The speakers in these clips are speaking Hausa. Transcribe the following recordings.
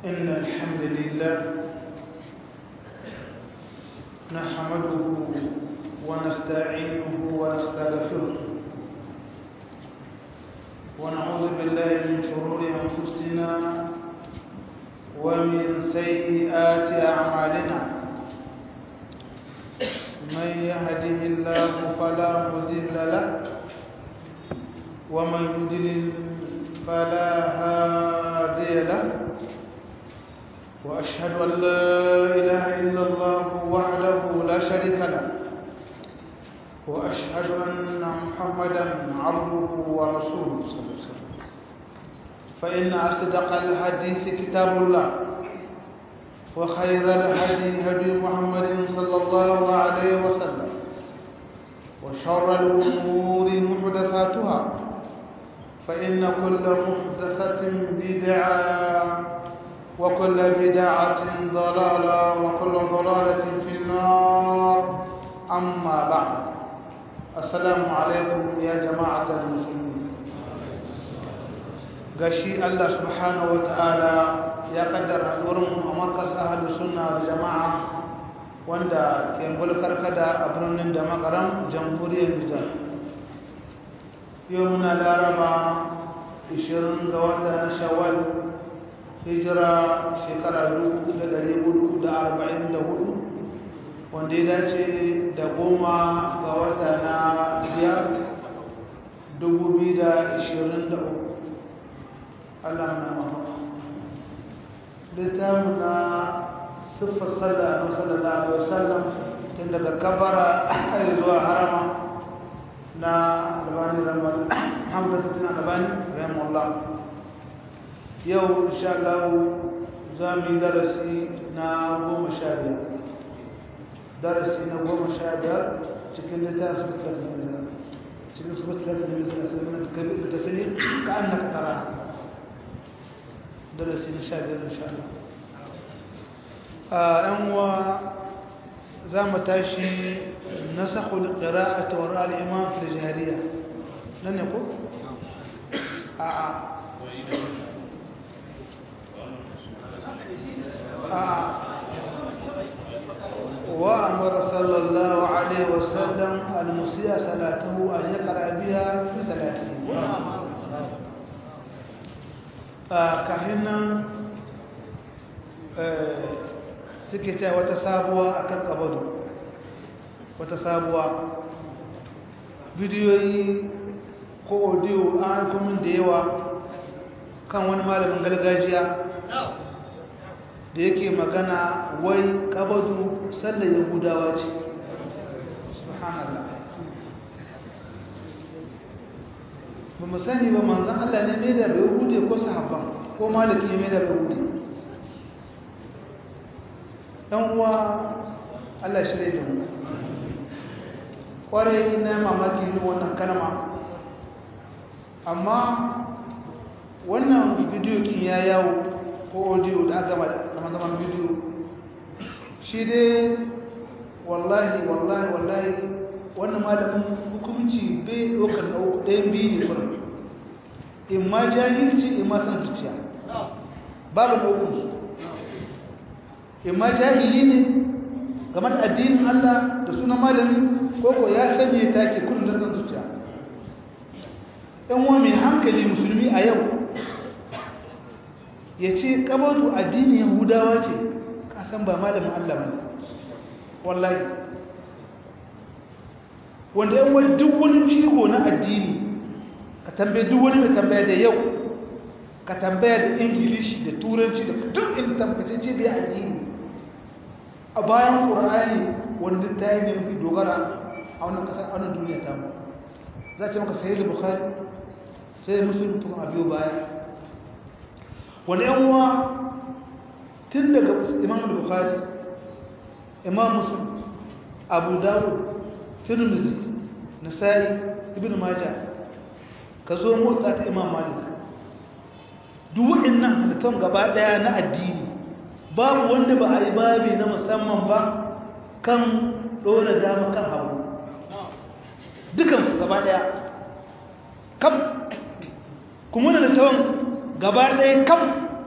إن الحمد لله نحمده ونستعينه ونستغفره ونعوذ بالله من شرور أنفسنا ومن سيئات أعمالنا من يهده الله فلا مضل له ومن يضلل فلا هادي له وأشهد أن لا إله إلا الله وحده لا شريك له وأشهد أن محمدا عبده ورسوله صلى الله عليه وسلم فإن أصدق الحديث كتاب الله وخير الهدي هدي محمد صلى الله عليه وسلم وشر الأمور محدثاتها فإن كل محدثة بدعة وكل بدعة ضلالة وكل ضلالة في النار أما بعد السلام عليكم يا جماعة المسلمين gashi Allah subhanahu wa ta'ala ya kaddara haɗuwarmu a markas ahalus sunna da jama'a wanda ke bulkar kada a birnin da makaram jamhuriyar Nijar yau muna laraba 20 ga wata na shawwal hijira shekara 1444 wanda ya dace da goma ga wata na biyar 2023 Allah na mafaka littamu na siffar sallah na sallallahu alaihi wasallam tun daga kabara zuwa harama na albani ramar hamdu sittin albani rahimahullah yau insha Allah za mu yi darasi na goma sha biyar darasi na goma sha biyar cikin littafin sifatilatin nisa cikin sifatilatin nisa na salimin da kabir da tasiri ka an na katara darasi na sha biyar insha Allah a yan uwa za mu tashi nasakul qira'ati wa ra'al imam fil jahiliya nan ne ko a a وأمر صلى الله عليه وسلم المسيء صلاته أن يقرأ بها في ثلاثين كهنا سكتا وتسابوا أكل قبضوا وتسابوا bidiyoyi ko audio an aiko min da yawa kan wani malamin gargajiya da yake magana wai kabadu sallar yahudawa ce subhanallah ba mu sani ba manzan Allah ne mai da bai hude ko sahabban ko maliki ne mai da bai hude ɗan uwa Allah shirya da mu ƙwarai na mamaki ne wannan kalma amma wannan bidiyo kin ya yawo ko audio da aka gama da zaman bidiyo shi dai wallahi wallahi wallahi wannan malamin hukunci bai ɗaukar na uku ɗayan biyu ne kuma in ma jahilci in ma san zuciya babu na uku in ma jahili ne game da addinin Allah da sunan malami ko ko ya san me take kullum da san zuciya ɗan wa mai hankali musulmi a yau ya ce kabatu addinin yahudawa ce kasan ba malamin Allah ba wallahi wanda yan wani duk wani shigo na addini ka tambaye duk wani mai tambaya da yau ka tambaya da ingilishi da turanci da duk in tambace ce bai addini a bayan ƙur'ani wanda ta yi ne mafi dogara a wannan ƙasar a wannan duniya ta mu za ce maka sayi da bukhari sai musulun tun a biyu baya wani yan uwa tun daga imam al-bukhari imam muslim abu dawud tirmidhi nasa'i ibn majah ka zo motsa ta imam malik duk waɗannan halittun gaba ɗaya na addini babu wanda ba a yi babi na musamman ba kan ɗora dama kan hagu dukansu gaba ɗaya kam kuma da tawon gaba ɗaya kam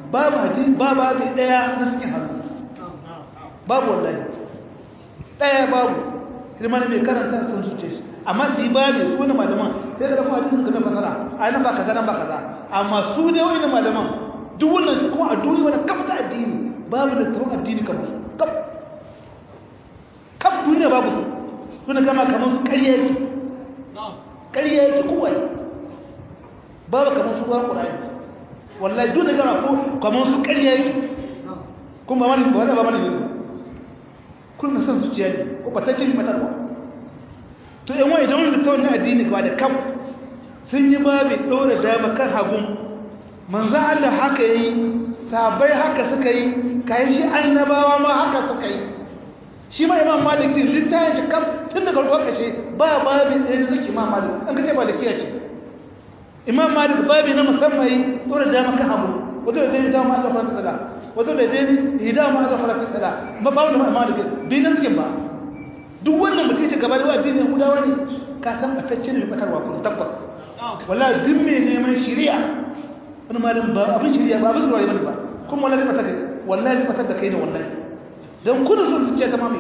babu hadisi babu hadisi daya na cikin hannu babu wallahi daya babu ilma mai karanta sun suce shi amma su yi babu su wani malaman sai ka dafa hadisin ka na fasara a nan ba kaza nan ba kaza amma su ne wani malaman duk wannan shi kuma a duniya wani kafa ta addini babu da tawon addini kamar su kaf kaf duniya babu su suna kama kamar su ƙarya yake ƙarya yake kowai babu kamar su ruwan ƙura'ani wallahi duk da gama ko kamar su ƙarya yake kuma ba mani ba wani ba mani ne kun na son zuciya ne ko ba ta ce matarwa to yan wani idan wani da tawon na addini ba da kam sun yi babu ɗora dama kan hagun manzan Allah haka yi sabai haka suka yi kayan shi annabawa ma haka suka yi shi ma imam maliki littafin shi kam tun daga lokaci ba babin ɗaya da suke imam malik an kace malikiya ce imam malik babi na musamman yi ɗora dama kan abu wato da zai dama Allah farka sada wato da zai hidama Allah farka sada ba ba wani malik bi na suke ba duk wannan mutum ce gaba da addinin Yahudawa ne ka san batacce ne batarwa kun tabbas wallahi duk mai neman shari'a wani malam ba abin shari'a ba abin zuwa bane ba kuma wallahi batar kai wallahi batar da kai ne wallahi dan kun so su ce ta mamaye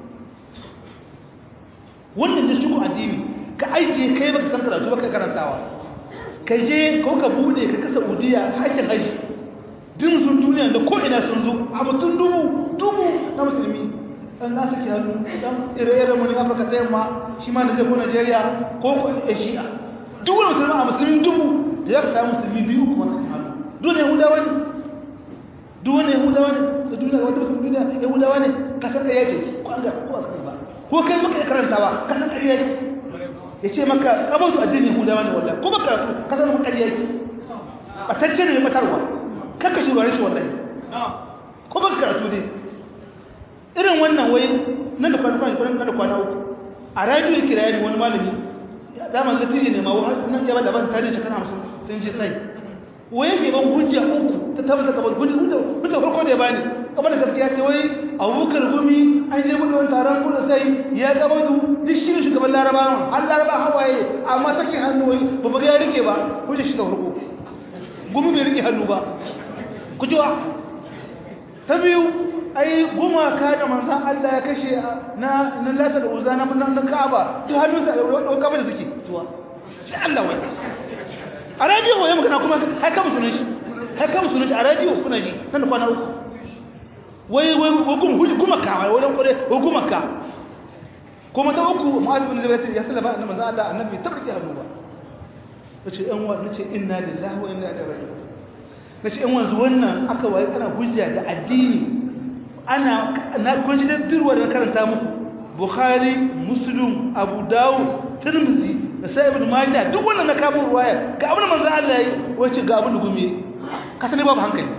wannan da shi ko addini ka aije kai baka san karatu baka karantawa ka je ko ka bude ka kasa udiya hakkin haji din sun duniya da ko ina sun zo a mutum dubu dubu na musulmi an na saki hannu dan ire-ire mu ne afirka ta yamma shi ma Nijar ko Najeriya ko ko Asia duk wani musulmi a musulmi dubu da ya samu musulmi biyu kuma saki hannu duniya Yahudawa ne duk wani Yahudawa ne da duniya wata musulmi duniya Yahudawa ne ka san ɗaya ce ko an ga ko a ba ko kai maka karantawa ka san ɗaya ce ya ce maka abin su addinin Yahudawa ne wallahi ko baka karatu ka san maka ɗaya ce batacce ne matarwa kakka shi shi wallahi ko baka karatu ne irin wannan wai nan da kwana kwana nan da kwana uku a radio ya kira ni wani malami da man latiji ne ma nan ya bada ban tarihi shekara 50 sun ji sai wai yake ban hujja uku ta tabbata kamar hujja hujja hujja farko da ya bani kamar da gaskiya ce wai Abubakar Gumi an je muka wani taron kuda sai ya gaba da duk shi shugaban Larabawa har Laraba hawaye amma take hannu wai ba ba ya rike ba hujja shi da farko Gumi bai rike hannu ba ku ji ta biyu ai gumaka da manzan Allah ya kashe na na lata da uzana na na Ka'aba to hannunsa da dauka da suke tuwa shi Allah wai a radio wai magana kuma har ka musunan shi har ka musunan shi a radio kuna ji nan da kwana uku wai wai gum huji gumaka wai wani kore wai gumaka kuma ta uku mu'adh bin jabal ya sallaba annabi manzan Allah annabi tabbaki hannu ba nace ɗan wa nace inna lillahi wa inna ilaihi raji'un nace ɗan wanzu wannan aka waye kana hujja da addini ana na kunji da turwa da karanta muku bukhari muslim abu dawud tirmidhi da sai ibn majah duk wannan na kamo ruwaya ga abin manzo Allah yi wace ga abin gumi ka sani babu hankali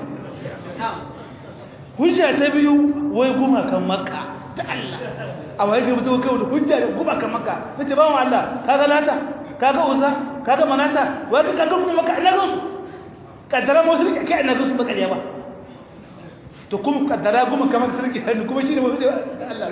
hujja ta biyu wai guma kan makka ta Allah a wai ga mutum kai da hujja da guma kan makka nace bawo Allah kaga lata kaga uza kaga manata wai ka kaga kuma makka ina ga su kaddara mu su kai ina ga su baka ba to kuma kaddara kuma kamar sarki hannu kuma shi ne mafi Allah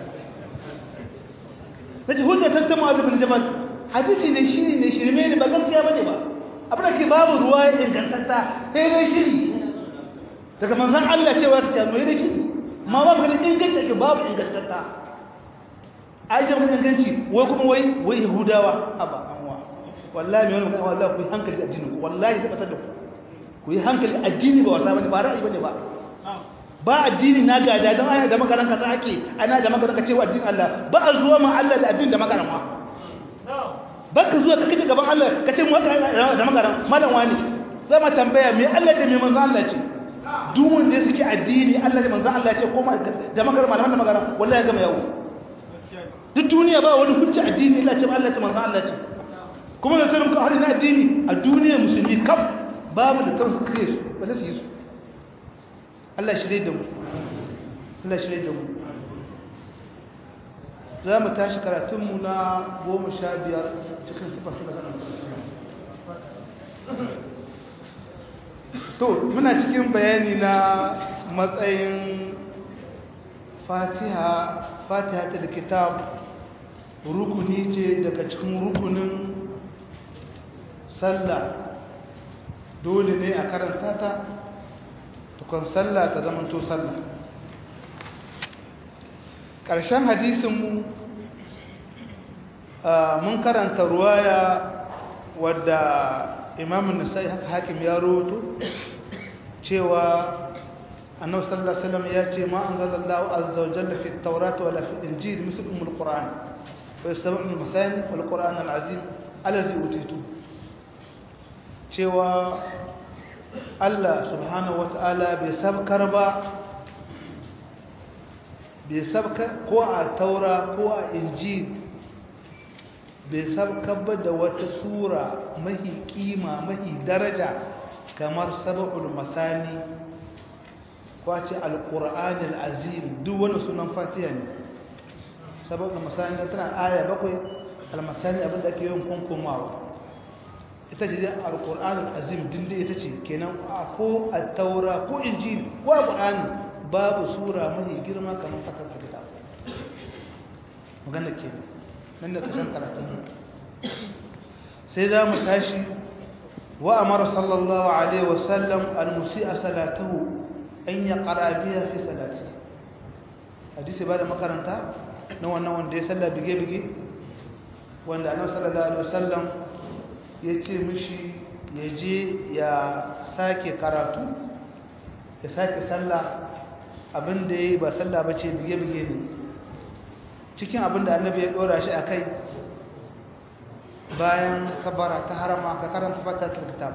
na ji hujja ta tamu azubin jabal hadisi ne shi ne shirme ne ba gaskiya ba ne ba abin da ke babu ruwa ingantatta sai dai shiri daga manzan Allah cewa ta ce mai dai shiri ma ba maganin inganci ake babu ingantatta a yi jama'a inganci wai kuma wai wai yahudawa a ba anwa wallahi mai wani magana wallahi ku yi hankali addini ku wallahi zai batar da ku ku yi hankali addini ba wasa bane ba ra'ayi bane ba ba addini na gada don ana da makaran kasa ake ana da makaran kacewa addinin Allah ba a zuwa ma Allah da addini da makaran ma ba ka zuwa ka kace gaban Allah ka ce mu haka da makaran malam wani zama tambaya me Allah da me manzo Allah ce duk wanda suke addini Allah da manzo Allah ce ko da makaran malaman da makaran wallahi gama yawo duk duniya ba wani hujja addini Allah ce Allah ce manzo Allah ce kuma da tsarin ka har na addini a duniyar musulmi kaf babu da kansu kare su ba su yi su Allah shirye da mu Allah shirye da mu za mu tashi karatunmu na goma sha biyar cikin sifas da zanen to muna cikin bayani na matsayin fatiha fatiha ta da kitab rukuni ce daga cikin rukunin sallah dole ne a karanta ta tukun sallah ta zamanto sallah ƙarshen hadisinmu mun karanta ruwaya wadda imamun nasai haka hakim ya roto cewa annabi sallallahu alaihi wasallam ya ce ma anzalallahu azza wa jalla fi at-taurat wala fi al-injil misl umm al-quran wa yasbu' al-masani wal quran al-azim allazi utitu cewa Allah subhanahu wata'ala bai sabkar ba bai sabkar ko a taura ko a injil bai sabkar ba da wata sura mahi kima mahi daraja kamar sab'ul masani kwace alƙur'anil azim duk wani sunan fatiha ne saboda misali tana aya bakwai almasani abinda ake yin kunkumawa ita ce alƙur'anil azim dinde ita ce kenan a ko a taura ko injil ko alƙur'ani babu sura mafi girma kamar fatar da kita magana ke nan da kasan karatun sai za mu tashi wa amara sallallahu alaihi wasallam al-musi'a salatahu an ya ƙara biya fi salati hadisi ba da makaranta na wannan wanda ya salla bige-bige wanda annabi sallallahu alaihi wasallam ya ce mishi ya je ya sake karatu ya sake salla abinda ya yi ba salla ba ce bige-bige ne cikin abinda annabi ya ɗora shi a kai bayan kabara ta harama ka karanta fata ta kitab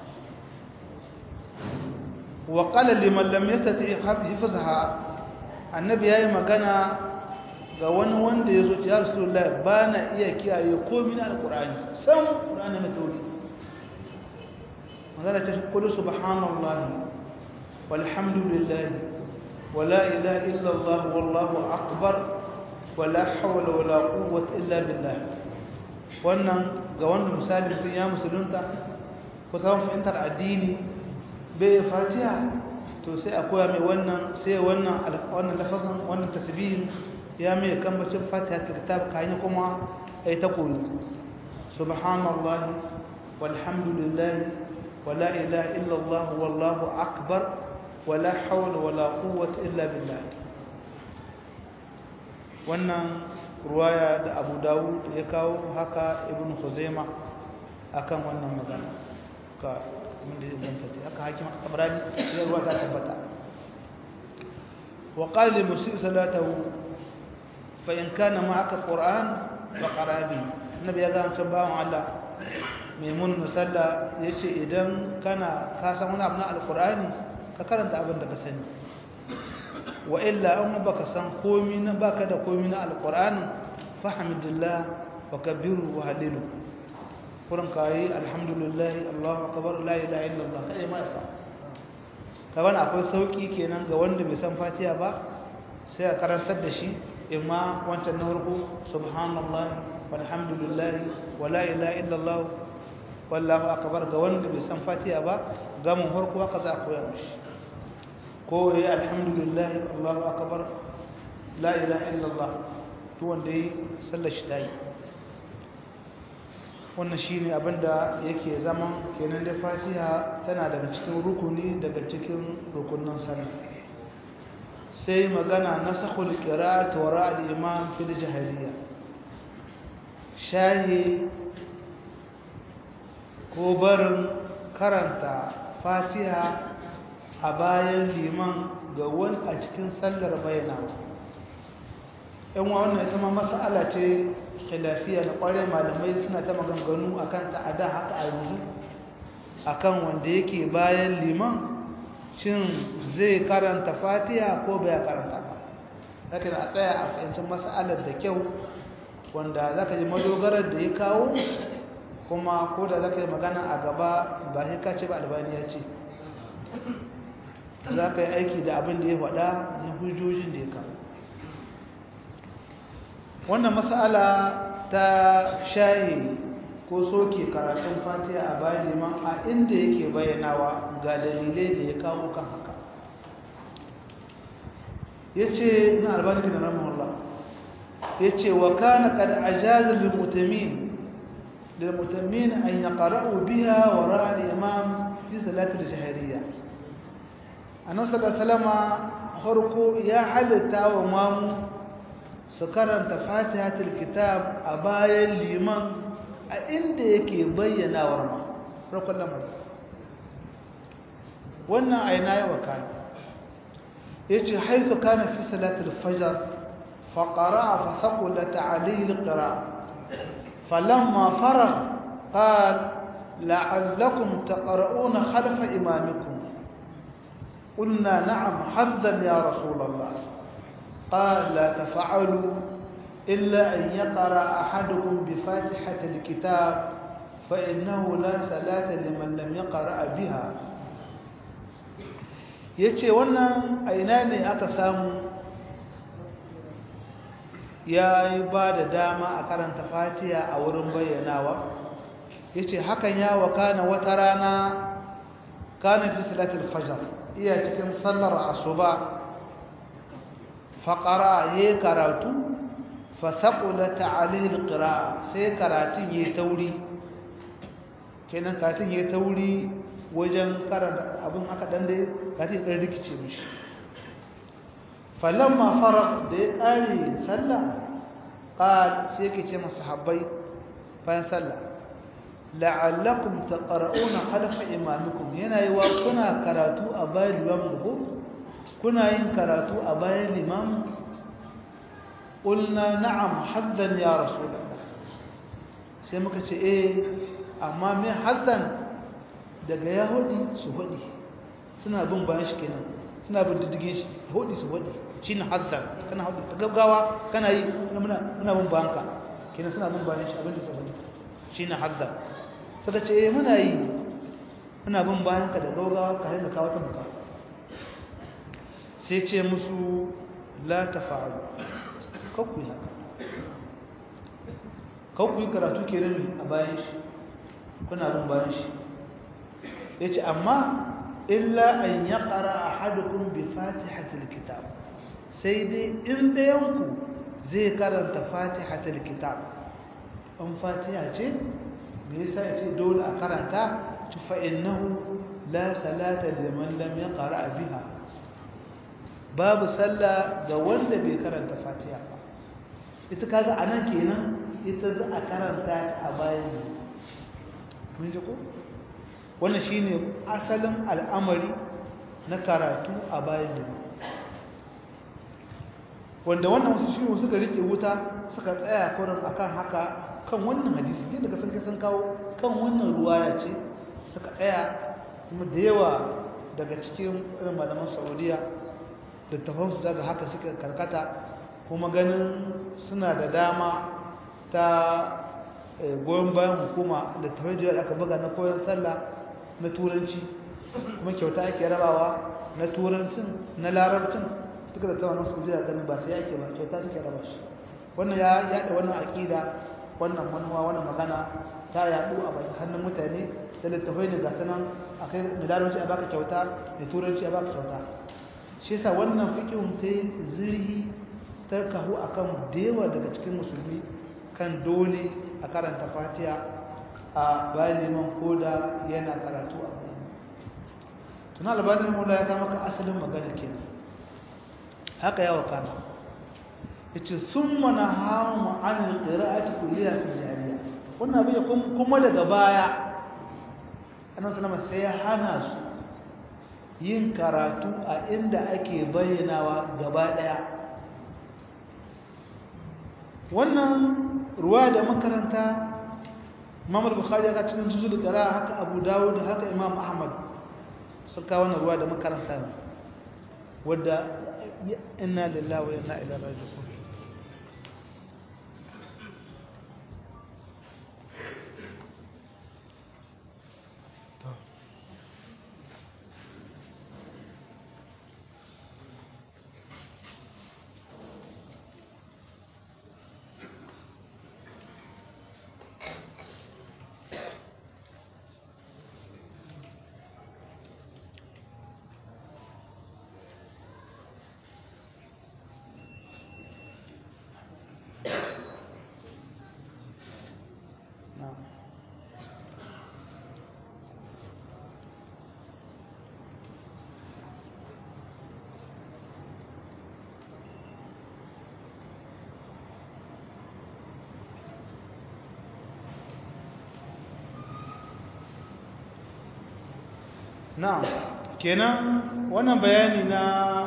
وقال لمن لم يستطيع حفظها annabi yayi magana ga wani wanda yazo ya Rasulullah bana iya kiyaye komai na alqur'ani sam qur'ani na tauri magana ta kullu subhanallahi walhamdulillah wala ilaha illa allah wallahu akbar wala hawla wala quwwata illa billah wannan ga wanda misali sun ya musulunta ko zan fahimtar addini bai fatiha to sai a koya mai wannan sai wannan wannan lafazin wannan tasbihin ya mai kambacin fatiha ta kitab kayan kuma ai ta koyi subhanallahi walhamdulillah wala ilaha illa allah wallahu akbar wala hawla wala quwwata illa billah wannan ruwaya da Abu Dawud ya kawo haka Ibn Khuzaimah akan wannan magana ka wanda ya zanta ta haka hakim abrani ya ruwa ta tabbata wa qala li musii salatahu fa in kana ma'aka qur'an fa qara bi annabi ya ga mutum bawon Allah maimun musalla yace idan kana ka san wani abu na alqur'ani ka karanta abin da ka sani wa illa an baka san komai na baka da komai na alqur'ani fahmidillah wa kabbiru wa halilu kurin kayi alhamdulillah Allahu akbar la ilaha illallah kai ma sa kaban akwai sauki kenan ga wanda bai san Fatiha ba sai a karantar da shi imma wancan na farko subhanallah walhamdulillah wala ilaha illallah wallahu akbar ga wanda bai san Fatiha ba ga mun farko haka za a koya mishi ko yayi alhamdulillah Allahu akbar la ilaha illallah to wanda yi sallar shi tayi wannan shine abinda yake zaman kenan da Fatiha tana daga cikin rukuni daga cikin rukunin sallah sai magana nasakhul qira'at wa ra'd imam fil jahiliya shahi ko barin karanta Fatiha a bayan liman ga wani a cikin sallar bayana yan wannan ita ma mas'ala ce khilafiya na kware malamai suna ta maganganu akan ta ada haka a yanzu akan wanda yake bayan liman shin zai karanta fatiha ko bai karanta ba lakin a tsaya a fahimcin mas'alar da kyau wanda zaka ji madogarar da ya kawo kuma ko da zaka yi magana a gaba ba sai ka ce ba albani ya ce za ka yi aiki da abin da ya faɗa na hujjojin da ya kawo wannan mas'ala ta shahi ko soke karatun fatiha a bayan liman a inda yake bayyanawa ga dalilai da ya kawo kan haka ya ce na albani da ramahullah ya ce wa kana kad ajaza lil mutamin lil mutamin an yaqra'u biha wa ra'a al imam fi salati al shahriya annabi sallallahu alaihi wasallam farko ya halitta wa mamu su karanta fatihatul kitab a bayan liman a inda yake bayyanawar ma farkon lamarin wannan aina ya wakana yace haizu kana fi salatul fajr fa qara'a fa thaqulat alayhi alqira'a falamma faragha qala la'allakum taqra'una khalfa imamikum قلنا نعم حظا يا رسول الله قال لا تفعلوا إلا أن يقرأ أحدكم بفاتحة الكتاب فإنه لا صلاة لمن لم يقرأ بها yace wannan a ina ne aka samu ya yi ba da dama a karanta fatiya a wurin bayyanawa yace hakan ya wakana wata rana kana fi salatul fajr iya cikin sallar asuba faƙara ya karatu fasaƙulata alihil ƙira'a sai karatun ya tauri kenan karatun ya tauri wajen karanta abin haka ɗan da karatun ɗan rikice mishi falon mafarar da ya ƙare sallah ƙal sai ke ce masu habbai bayan sallah la'allakum taqra'una khalfa imamikum yana yi wa kuna karatu a bayan limamin ku kuna yin karatu a bayan limamin qulna na'am haddan ya rasulullah sai muka ce eh amma me haddan daga yahudi su hudi suna bin bayan shi kenan suna bin diddigin shi hudi su hudi shine haddan kana hudi ta gaggawa kana yi muna muna bin bayan ka kenan suna bin bayan shi abinda su hudi shine haddan suka ce eh muna yi muna bin bayan ka da gaugawa ka hanga kawo ta muka sai ce musu la tafa'alu kakku yi haka kakku yi karatu ke rami a bayan shi kuna bin bayan shi ya ce amma illa an ya ƙara a hadukun bi fatihatul kitab sai dai in ɗayanku zai karanta fatihatul kitab an fatiha ce me yasa ya ce dole a karanta ci fa'innahu la salata liman lam yaqra biha babu sallah ga wanda bai karanta fatiha ba ita kaga anan kenan ita za a karanta ta a bayan ne mun ji ko wannan shine asalin al'amari na karatu a bayan ne wanda wannan wasu shi suka rike wuta suka tsaya kurin akan haka kan wannan hadisi ne daga sun kai sun kawo kan wannan ruwaya ce suka tsaya kuma da yawa daga cikin irin malaman saudiya da tafansu daga haka suka karkata kuma ganin suna da dama ta goyon bayan hukuma da tafai da aka buga na koyon sallah na turanci kuma kyauta ake rabawa na turancin na larabcin duka da tawanan saudiya ganin ba sai ake ba kyauta suke raba shi wannan ya yaɗa wannan aƙida wannan manuwa wannan magana ta yaɗu a bakin hannun mutane da littafai ne ga sanan a kai da larabci a baka kyauta da turanci a baka kyauta shi yasa wannan fiqhun sai zirhi ta kahu akan dewa daga cikin musulmi kan dole a karanta fatiha a bayan liman koda yana karatu a bayan tuna albanin mula ya kama ka asalin magana kenan haka yawa kana yace summa nahamu anil qira'ati kulliha fi jariya wannan abin kuma daga baya annabi sallallahu sai ya hana su yin karatu a inda ake bayyanawa gaba daya wannan ruwa da makaranta Imam al-Bukhari ya cikin juzul qira'a haka Abu Dawud haka Imam Ahmad suka wannan ruwa da makaranta wadda inna lillahi wa inna ilaihi raji'un na'am kenan wannan bayani na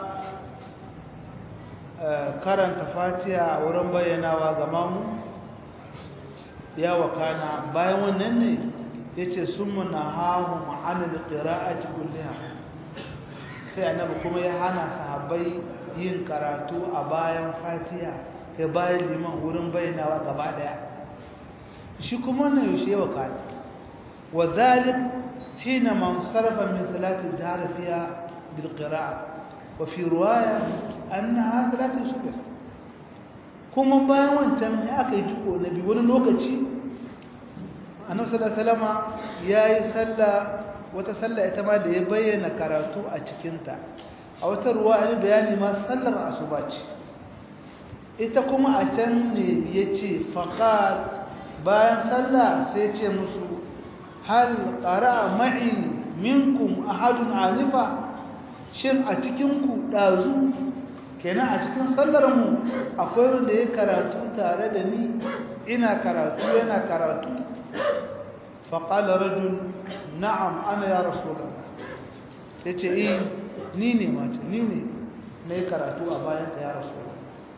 karanta fatiha a wurin bayyanawa ga mamu ya wakana bayan wannan ne ya ce sun muna hahu ma'anar ƙira'aci kulliya sai annabi kuma ya hana sahabbai yin karatu a bayan fatiha ya bayan liman wurin bayyanawa gaba daya shi kuma na yaushe ya wakana wa zalik hina man sarrafa min salatin jihar fiya bil qira'a wa fi ruwaya annaha salatin subh kuma bayan wancan ya aka yi jiko na biyu wani lokaci annabi sallallahu alaihi wasallama yayi sallah wata sallah ita ma da ya bayyana karatu a cikin ta a wata ruwa an bayani ma sallar asuba ce ita kuma a can ne yace faqal bayan sallah sai ce musu hal qara'a ma'i minkum ahadun alifa shin a cikin ku dazu kenan a cikin sallar mu akwai wanda ya karatu tare da ni ina karatu yana karatu فقال رجل نعم انا يا رسول الله yace eh ni ne mace ni ne nayi karatu a bayan ka ya rasul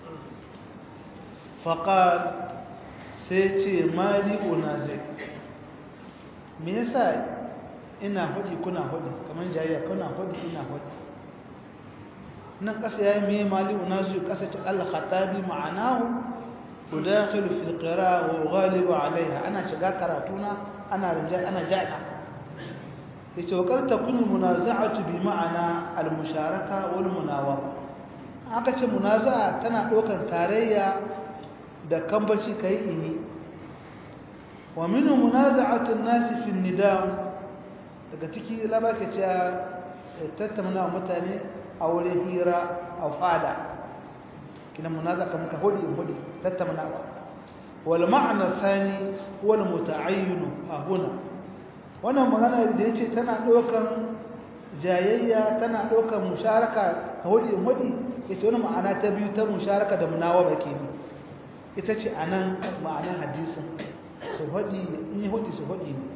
faqal sai ce mali unazi me yasa ina hudi kuna hudi kaman jayya kuna hudi ina hudi nan kasa yayi me mali unazi kasa ce al-khatabi ma'anahu udakhilu fi al-qira'a wa ghalibu 'alayha ana shiga karatuna ana rinja ana jana yace wa kar takunu munaza'atu bi ma'ana al-musharaka wal munawaba aka ce munaza'a tana dokan tarayya da kambaci kai ini wa minhu munaza'atu an-nas fi an-nidam daga ciki labaka ce tattauna mutane a wurin hira a fada kina munaza'a kamar ka hodi hodi tattaunawa والمعنى الثاني هو المتعين هنا wannan magana da yace tana dokan jayayya tana dokan musharaka hudi hudi yace wannan ma'ana ta biyu ta musharaka da munawaba kenan ita ce anan ma'anar hadisin su hudi in yi hudi su hudi ne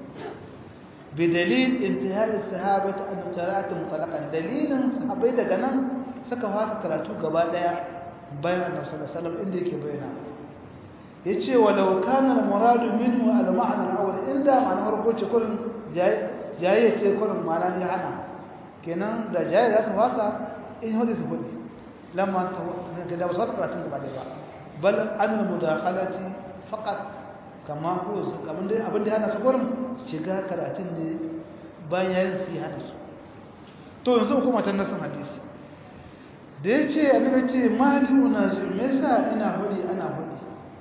bi dalil intihai sahabati an qira'atu mutlaqan dalilin sahabbai daga nan suka fasa karatu gaba daya bayan annabi sallallahu alaihi wasallam inda yake bayyana yace walau kana al-muradu minhu al-ma'na al-awwal inda ma'ana farko ce kullun jaye ce kullun ma'ana ya hana kenan da jaye za su fasa in hudu su hudu lamma ta da ba su fasa karatun gaba ba bal an mudakhalati faqat kama ko kamar dai abin da hana su kullun shiga karatun ne bayan yayin su hana su to yanzu kuma tan nasan hadisi da yace annabi ce mali unazu me yasa ina hudi ana hudi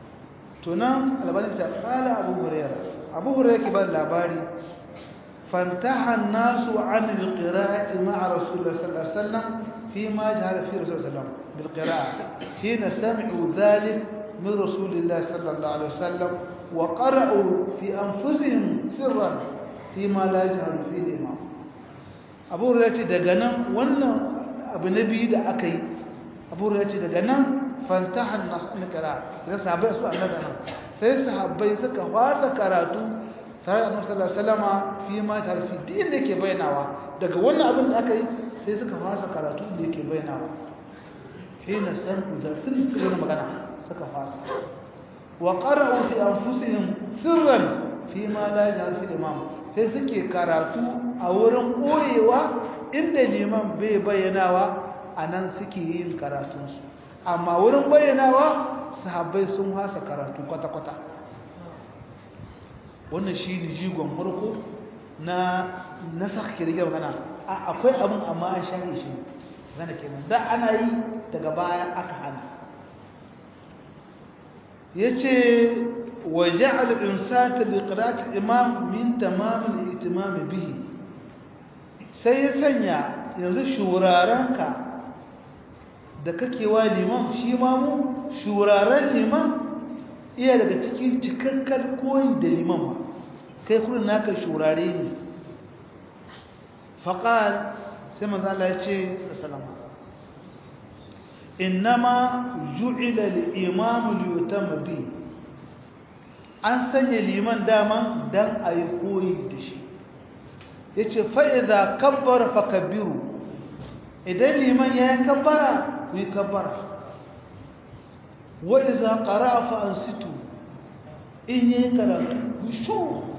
to nan albani ta kala abu hurairah abu hurairah ke ba labari fantaha an-nasu 'an al-qira'ati ma'a rasulullah sallallahu alaihi wasallam fi ma jahara fi rasulullah sallallahu alaihi wasallam bil qira'ah hina sami'u dhalik min rasulillah sallallahu alaihi wasallam wa qara'u fi anfusihim sirran fi ma la jaharu fi al-imam abu hurairah ce daga nan wannan abu nabi da aka yi abu hurairah ce daga nan fantahan nasu na kira da sahabbai su annabi nan sai sahabbai suka fasa karatu tare da annabi sallallahu alaihi wasallama fi ma tarfi din da yake bayyanawa daga wannan abin da aka yi sai suka fasa karatu da yake bayyanawa hina san zatin kuma magana suka fasa wa qara'u fi anfusihim sirran fi ma la yajhar fi imam sai suke karatu a wurin koyewa inda liman bai bayyanawa anan suke yin karatunsu amma wurin bayyanawa sahabbai sun hasa karatu kwata-kwata wannan shi ne jigon murku na nasa kirgin magana akwai abin amma an shahe shi gana kenan da ana yi daga baya aka hana ya ce waje al'insata da ƙirata imam min tamamin itimami bihi sai ya sanya yanzu shurarenka da kake wa liman shi ma mu shuraren liman iya daga cikin cikakkar koyi da liman ba kai kurin naka shurare ne faƙal sai manzala ya ce salama innama ju'ila al-imamu liyutama bi an sanya liman dama dan ayi koyi da shi yace fa idza kabbara fakabbiru idan liman ya kabbara ku yi kabbara wa idza qara'a fa ansitu in yi karatu ku shu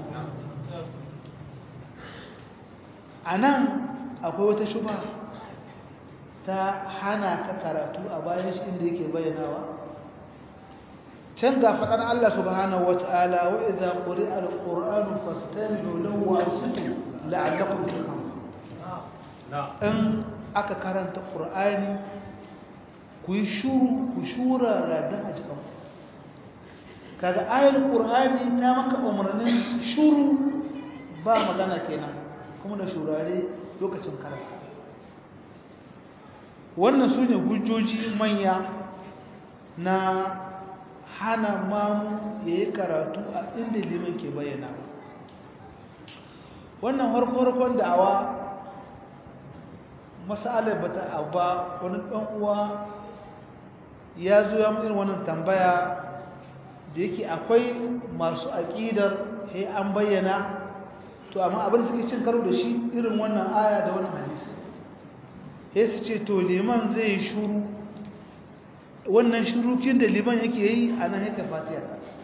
anan akwai wata shubha ta hana ka karatu a bayan shi inda yake bayyanawa can ga faɗar Allah subhanahu wata'ala wa idza quri'a al-qur'anu fastami'u lahu wa ansitu la'allakum turhamun in aka karanta qur'ani ku yi shuru ku shura radan a jikin kaga ayar qur'ani ta maka umarnin shuru ba magana kenan kuma da shurare lokacin karanta wannan su ne hujjoji manya na hana mamu ya yi karatu a inda liman ke bayyana wannan harko-harkon da'awa masalar ba ta ba wani uwa ya zo ya irin wannan tambaya da yake akwai masu aƙidar ya an bayyana to amma abin suke cin karo da shi irin wannan aya da wannan hadisi ya su ce to liman zai shuru wannan shurukin da liman yake yi a nan yake fatiya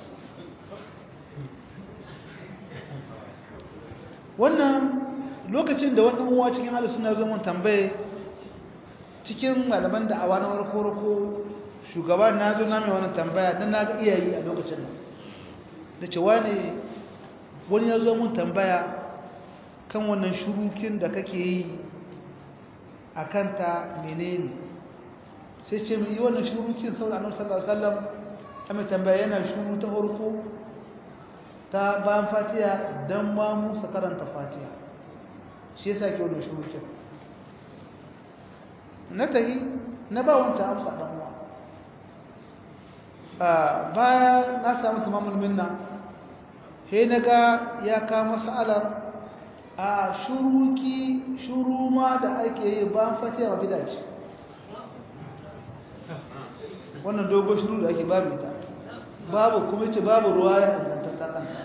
wannan lokacin da wannan uwa cikin halin suna zo mun tambaye cikin malaman da awa na warko-warko shugaban na zo na mai wannan tambaya don na ga iyayi a lokacin nan da cewa ne wani ya zo mun tambaya kan wannan shurukin da kake yi a kanta menene sai ce mai yi wannan shurukin saboda annabi sallallahu alaihi wasallam a mai tambaya yana shuru ta farko ta bayan fatiha dan ma mu karanta fatiha shi yasa ke wannan shurukin na tahi na ba wanta amsa dan uwa baya na samu tamamul minna he naga ya ka mas'alar a shuruki shuru ma da ake yi bayan fatiha mafida ce wannan dogon shuru da ake babu ita babu kuma ce babu ruwa ya dangantatta kanta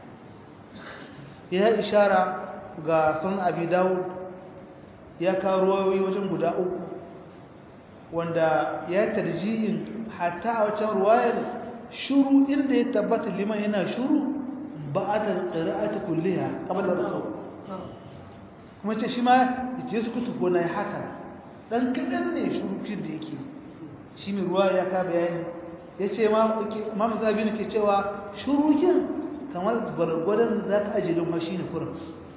ya ishara ga sun abi dawud ya kawo ruwayoyi wajen guda uku wanda ya tarjihin hatta a wacan ruwayar shuru inda ya tabbata liman yana shuru ba a da ƙira'ata kulliya kamar da rukau kuma ce shi ma je su kutu gona ya haka ɗan kaɗan ne shurukin da yake shi mai ruwa ya ka bayani ya ce mamu zabi ne ke cewa shurukin kamar gwargwadon za ka ajiye don mashi ne kurin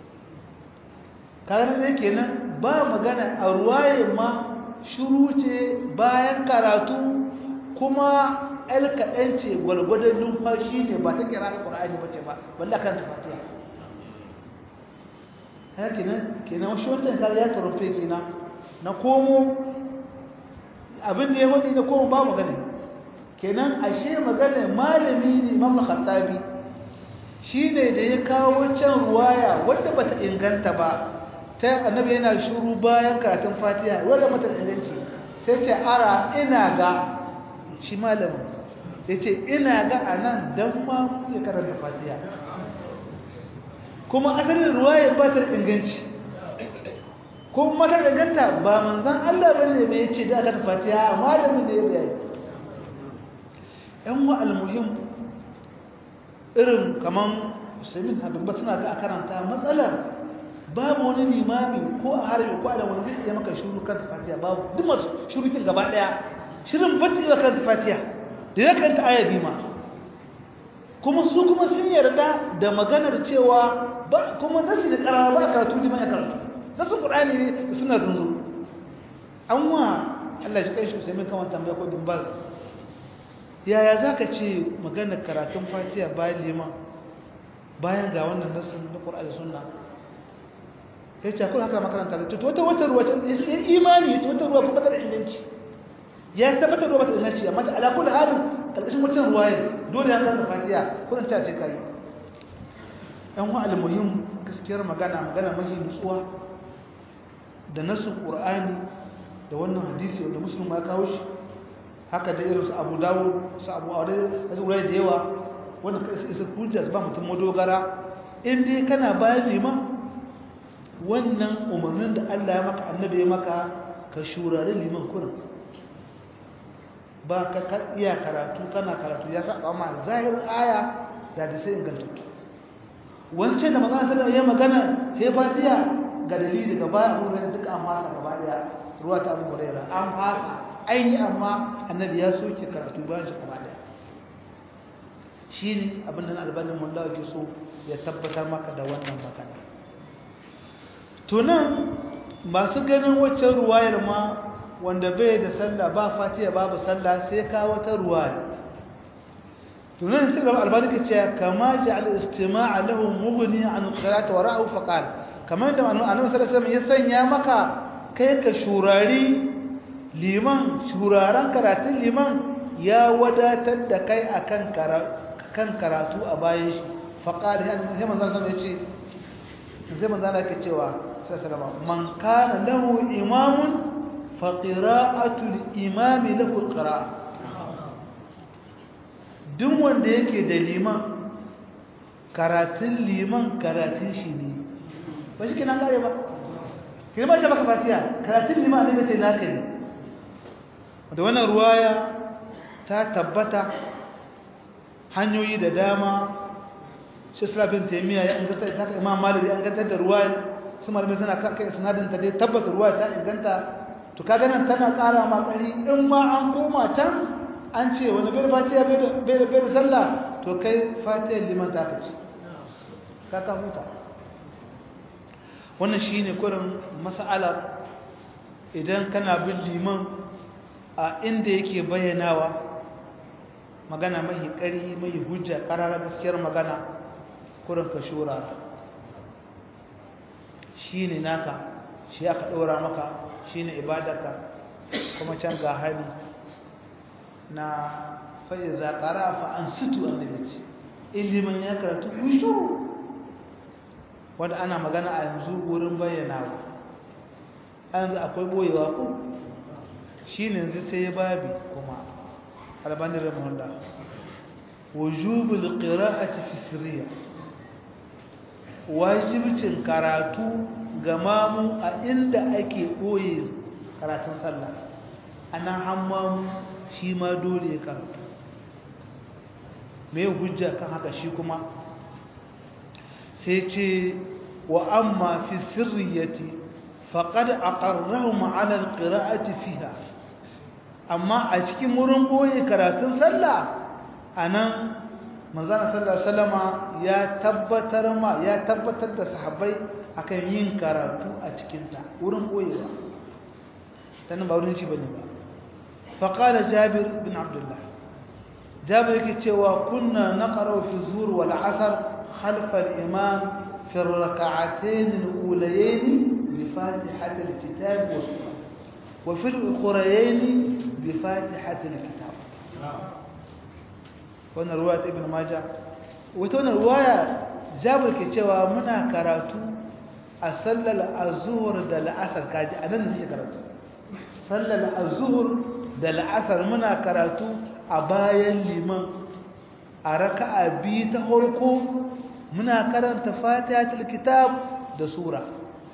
kagar da yake nan ba magana a ruwaye ma shuru ce bayan karatu kuma el kaɗan ce gwargwadon numfashi ne ba ta kira alƙur'ani ba ce ba wanda kan ta fatiya haka kenan kenan wasu wata ya ya karufe kenan na komo abin da ya wadi na komo ba magana kenan ashe magana malami ne imam khattabi shine da ya kawo can ruwaya wanda bata inganta ba ta annabi yana shuru bayan karatun fatiha wanda mata inganci sai ce ara ina ga shi malamin ya ce ina ga a nan don ma ya karanta fatiha kuma asalin ruwaya ba ta inganci kuma mata inganta ba manzan Allah ba ne mai ce da aka ta fatiha malamin da ya bayani yan wa almuhim irin kaman musulmin abin ba suna ga a karanta matsalar babu wani limami ko a harbi ko da wani zai iya maka shuru kan fatiha babu duk masu shurukin gaba daya shirin bata iya kan fatiha da ya kanta aya ma kuma su kuma sun yarda da maganar cewa ba kuma nasi da karara ba karatu liman ya karatu nasu qur'ani ne suna zunzu an wa Allah shi kai shi sai mun kama tambaya ko din baz yaya zaka ce maganar karatun fatiha bayan liman bayan ga wannan nasin na qur'ani sunna ya ce akwai haka makaranta da tutu wata wata ruwa ya imani ta wata ruwa kuma da inganci ya tabbatar ruwa ta inganci amma ta alakul halin ƙarƙashin wata ruwa ya dole ya kan fatiya kudin ta sai kai yan wa almuhim gaskiyar magana magana mahi nutsuwa da nasu qur'ani da wannan hadisi wanda muslim ya kawo shi haka da irin su abu dawud su abu aure da su da yawa wanda isa hujja ba mutum madogara in dai kana bayan liman wannan umarnin da Allah ya maka annabi ya maka ka shurari liman kurin ba ka iya karatu kana karatu ya saba ma zahir aya da da sai ingantattu wancan da magana sallallahu ya magana sai fatiha ga dalili daga baya abu da duka an fasa gaba daya ruwa ta abu hurairah an fasa aini amma annabi ya soke karatu bayan shi gaba daya shine abin da albanin mullah ke so ya tabbatar maka da wannan magana to nan masu ganin waccan ruwayar ma wanda bai da sallah ba fatiha babu sallah sai ka wata ruwaya to nan sai albani ke cewa kama ja'al istima'a lahu mughni an qira'ati wa ra'u faqal kamar da annabi sallallahu alaihi wasallam ya sanya maka kai ka shurari liman shuraran karatun liman ya wadatar da kai akan kan karatu a bayan shi faqal sai manzon sallallahu alaihi wasallam ya ce sai manzon Allah ke cewa sallallahu man kana lahu imamun fa qira'atul imami lahu qira'a duk wanda yake da liman karatun liman karatun shi ne ba shi kenan gare ba kirma ce baka fatiha karatun liman ne bace naka ne da wannan ruwaya ta tabbata hanyoyi da dama shi sulafin taimiyya ya inganta ta ka imam malik ya inganta da ruwaya su malamai suna kai sinadin ta dai tabbata ruwaya ta inganta to kaga nan tana kara makari in ma an koma can an ce wani bai fatiha bai da sallah to kai fatiha liman ta ka ce ka ka huta wannan shi ne kurin mas'ala idan kana bin liman a inda yake bayyanawa magana mahi ƙari mahi hujja ƙarara gaskiyar magana kurin ka shura shi ne naka shi aka ɗora maka shi ne ibadarka kuma can ga hali na fa'iza ƙara fa'an situ annabi ce ilimin ya karatu kushu wanda ana magana a yanzu wurin bayyanawa a yanzu akwai boyewa ko shi ne yanzu sai babi kuma albanin ramahunda wujubul qira'ati fi sirriya wajibcin karatu ga mamu a inda ake boye karatun sallah anan hammamu shi ma dole ya karatu me hujja kan haka shi kuma sai ce wa amma fi sirriyati faqad aqarrahum ala alqira'ati fiha amma a cikin wurin boye karatun sallah anan manzon sallallahu alaihi wasallama ya tabbatar ma ya tabbatar da sahabbai akan yin karatu a cikin ta wurin boyewa tana ba wurin ci bane ba faqala jabir bin abdullah jabir yake cewa kunna naqra fi zuhr wal asr khalf al imam fi ar rak'atayn al ulayayn bi fatihati al kitab wa surah wa fi al ukhrayayn bi fatihati al kitab wannan ruwaya ibn majah wata wannan ruwaya jabir ke cewa muna karatu a sallar azhur da al'asr kaji anan ne karatu sallar azhur da al'asr muna karatu a bayan liman a raka'a biyu ta farko muna karanta fatihatul kitab da sura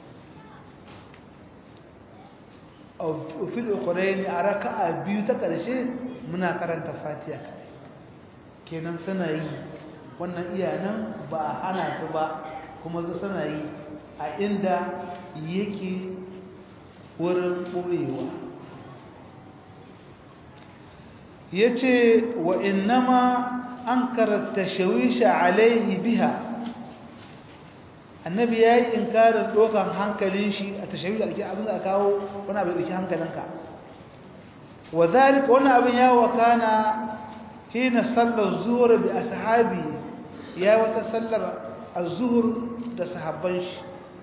a fil ukhrayn a raka'a biyu ta karshe muna karanta fatiha kenan suna yi wannan iyanan ba a hana su ba kuma su suna yi a inda yake wurin ɓoyewa ya ce wa innama an karanta shawisha alaihi biha annabi ya yi inkarin ɗokan hankalin shi a tashawisha ake abin da kawo wani abin ɗauki hankalinka wa zalika wani abin ya wakana hina sallar zuhur bi ashabi ya wata sallar az-zuhur da sahabban shi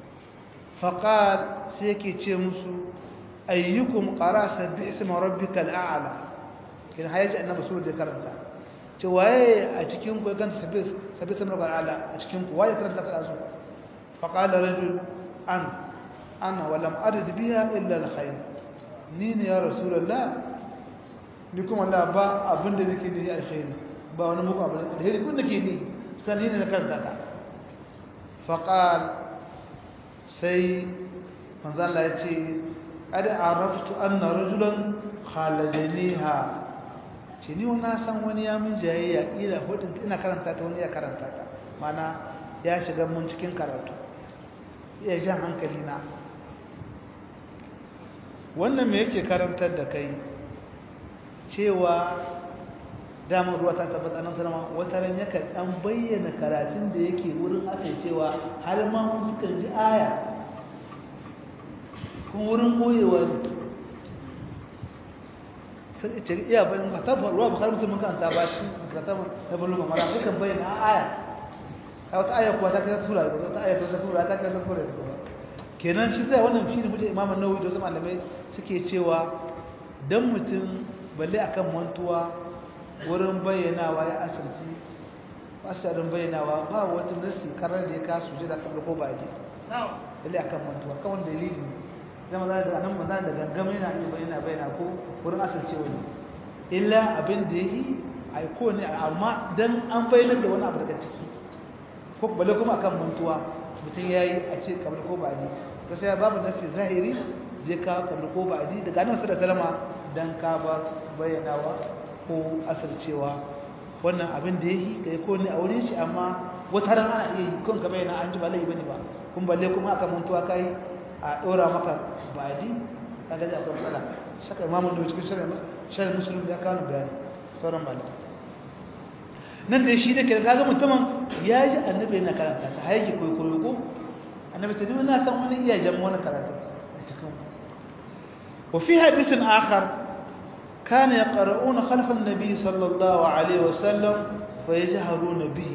faqal sai yake ce musu ayyukum qara sabbi isma rabbikal a'la kin hayaji annabi su da karanta ce waye a cikin ku kan sabbi sabbi isma rabbikal a'la a cikin ku waye karanta ka azu faqal rajul an ana wa lam arid biha illa al-khair ni ne ya rasulullah ni kuma Allah ba abinda nake ne alkhairi ba wani muku abin alheri kun nake ne sani ne na karanta ka faqal sai manzala ya ce ƙada araftu an na rajulan khalajaniha ce ni na san wani ya min jayayya ina hudun ina karanta ta wani ya karanta ta mana ya shiga mun cikin karatu ya jan hankali na wannan me yake karantar da kai cewa damar ruwa ta tabbata nan sanama wata ran yakan dan bayyana karatun da yake wurin aka cewa har ma mun sukan ji aya kuma wurin koyewa ne sai ce iya bayan ka tabbata ruwa bukar musulmin kan ta ba shi ka tabbata na bulu mara sukan bayyana aya a wata aya kuwa ta kai sura da wata aya ta sura ta kai sura kenan shi sai wannan shi ne mutum imam an-nawawi da wasu malamai suke cewa dan mutum balle akan mantuwa wurin bayyanawa ya asirci asirin bayyanawa ba wata nasi karar da ya kasu ji da kabla ko ba ji balle akan mantuwa kawai dalili zama za da nan maza da gangama yana iya bayyana bayyana ko wurin asirce wani illa abin da ya yi aiko ne amma dan an bayyana da wani abu daga ciki ko balle kuma akan mantuwa mutum ya yi a ce kamar ko ba ji gaskiya babu nasi zahiri je ka kamar ko ba ji daga nan da salama dan ka ba bayyanawa ko asircewa wannan abin da yake kai ko ne a wurin shi amma wata ran ana iya yi kun ka bayyana an ji ba laifi bane ba kun balle kuma aka mantuwa kai a dora maka baji kaga da akwai matsala saka imamu da cikin shari'a shari'a musulmi ya kawo bayani sauran malamai nan da shi da ke kaga mutumin ya ji annabi yana karanta ta haiki koyi koyi ko annabi sai na san wani iya jama wani karatu a cikin wa fi hadisin akhar كان يقرؤون خلف النبي صلى الله عليه وسلم فيجهرون به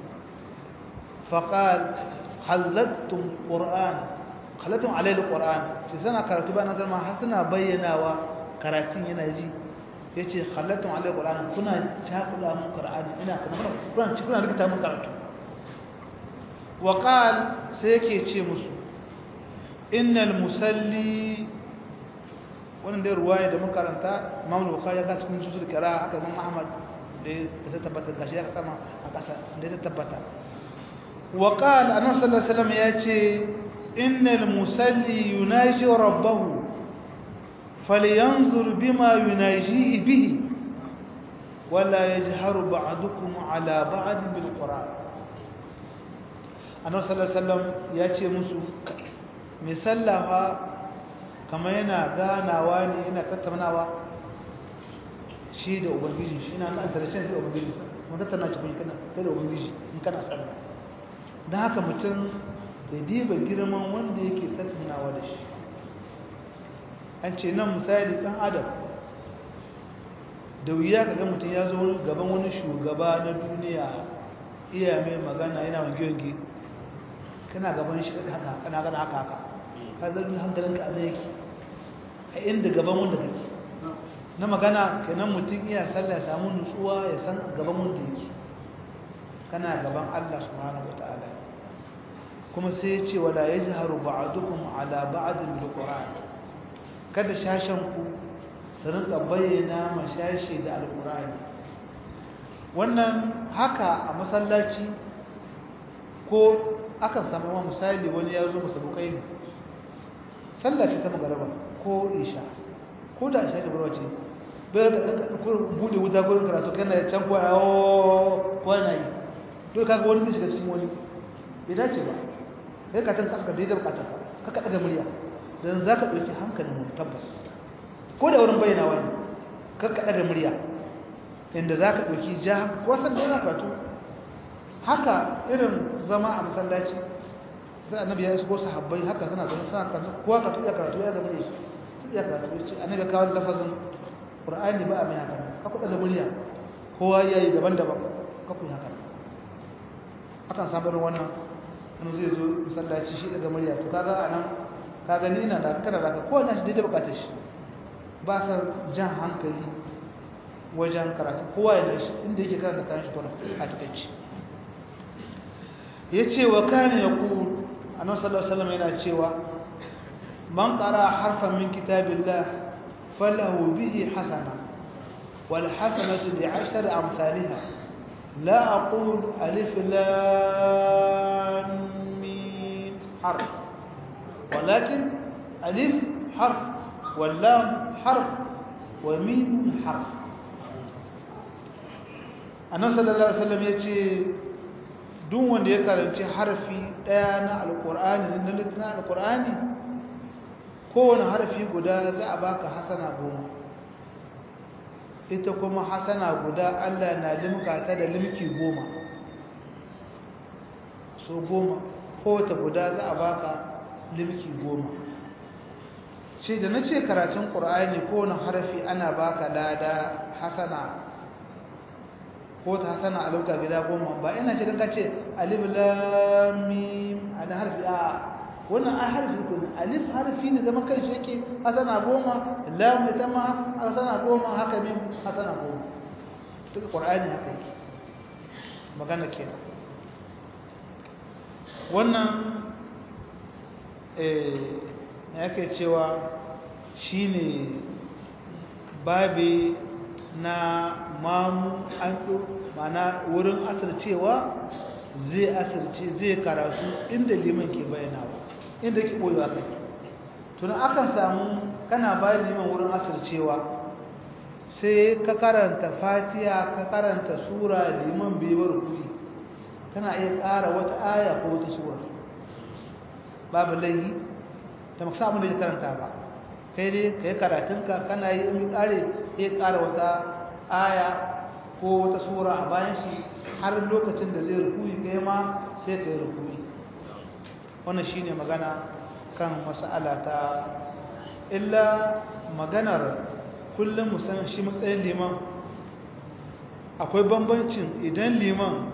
فقال خلدتم قرآن خلدتم عليه القرآن سنة كرتبا نظر ما حسنا بينا وكراتين ينجي yace khallatun alai qur'an kuna takula mun qur'ani ina kuma kuna kuna rikita mun karatu wa qal sai yake ce musu innal musalli wannan dai ruwaya da muka karanta Imam Bukhari ya ga cikin susul kira haka Imam Ahmad da ta tabbata gashi ya sama a kasa da ta tabbata wa qala annabi sallallahu alaihi wasallam yace innal musalli yunaji rabbahu falyanzur bima yunajihi bihi wala yajharu ba'dukum ala ba'd bil qur'an annabi sallallahu alaihi wasallam yace musu misallaha kama yana ganawa ne yana tattaunawa shi da ubangiji shi na nan tarashin da ubangiji mun tattauna shi kun kana kai da ubangiji in kana sallah dan haka mutum da diba girman wanda yake tattaunawa da shi an ce nan misali dan adam da wuya kaga mutum ya zo gaban wani shugaba na duniya iya mai magana yana wange-wange kana gaban shi haka kana gana haka haka ka zargi hankalinka a yake a inda gaban wanda kake na magana kenan mutum iya sallah ya samu nutsuwa ya san gaban wanda yake kana gaban Allah subhanahu wataala kuma sai ya ce wala yajharu ba'dukum ala ba'din bil qur'an kada shashan ku su rinka bayyana mashashi da alqur'ani wannan haka a masallaci ko akan samu misali wani ya zo musabukai ne sallah ce ta magaraba ko isha ko da isha da barwa ce bayar da bude wuta gurin karatu kana ya can kwaya o na yi to kaga wani zai shiga cikin wani bai dace ba sai ka tan kaska daidai bukatar ka ka daga murya dan zaka dauki hankalin mu tabbas ko da wurin bayyana wani ka ka daga murya inda zaka dauki ja ko san da karatu haka irin zama a masallaci sai annabi ya shigo sahabbai haka suna zama suna karatu kowa ka iya karatu ya zama ne su iya karatu ya ce annabi kawo lafazin qur'ani ba a mai haka ka kuɗa da murya kowa ya yi daban-daban ka ku haka akan sabar wannan wani zai zo masallaci shi daga murya to kaga a nan ka gani ina da kana da ka kowa na shi daidai bukatar shi ba sa jan hankali wajen karatu kowa ya nashi inda yake karanta kayan shi kuma a takaici ya ce wa kayan ya ku annabi sallallahu alaihi wasallam yana cewa man qara harfan min kitabillah falahu bihi hasana wal hasanatu bi ashri amsalha la aqul alif lam mim harf walakin alif harf wallam harf wa mim harf annabi sallallahu alaihi wasallam yace duk wanda ya karanci harfi daya na alqur'ani na littafin alqur'ani kowane harfi guda za a baka hasana goma ita kuma hasana guda Allah na limka ta da limki goma so goma kowace guda za a baka limki goma ce da na ce karatun ƙur'ani kowane harfi ana baka lada hasana ko ta hasana a lauta gida goma ba ina ce ka ce alif lamim ala harfi a wannan a harfi kun alif harfi ne zama kai shi yake hasana goma lam ita ma hasana goma haka mim hasana goma duk ƙur'ani haka yake magana kenan wannan yake cewa shine babi na mamu an mana wurin asircewa zai asirce zai karatu inda liman ke bayyanawa inda ke boyewa kai tunan akan samu kana bayan liman wurin asircewa sai ka karanta fatiha ka karanta sura liman bai bar kuri kana iya ƙara wata aya ko wata sura babu laihi ta maka samun da ya karanta ba kai dai ka yi karatunka kana yi in ƙare ya ƙara wata aya ko wata sura a bayan shi har lokacin da zai rukuni kai ma sai ka yi rukuni wannan shi ne magana kan mas'ala ta illa maganar kullum musamman shi matsayin liman akwai bambancin idan liman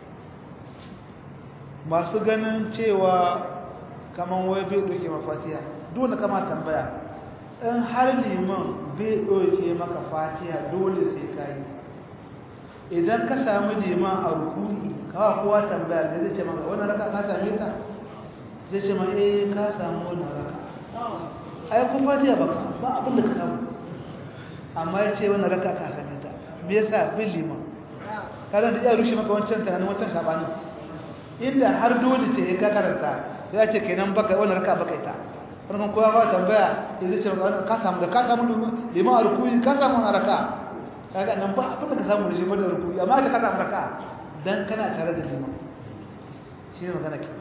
masu ganin cewa kaman wai bai ɗauke mafatiya dole kama tambaya in har liman bai ɗauke maka fatiha dole sai ka yi idan ka sami liman a rukuni kawa kowa tambaya da zai ce maka wani raka ka same ta zai ce ma eh ka samu wani raka ai kun fatiha ba ba abin da ka samu amma ya ce wani raka ka same ta me yasa bin liman kalan da ya rushe maka wancan tunanin wancan sabanin inda har dole ce ka karanta to ya ce kenan baka wannan raka baka ita wannan kowa ba tambaya zai ce ka samu da ka samu liman a rukuyi ka samu a raka kaga nan ba abin da ka samu da liman da rukuyi amma ka samu raka dan kana tare da liman shi ne magana ke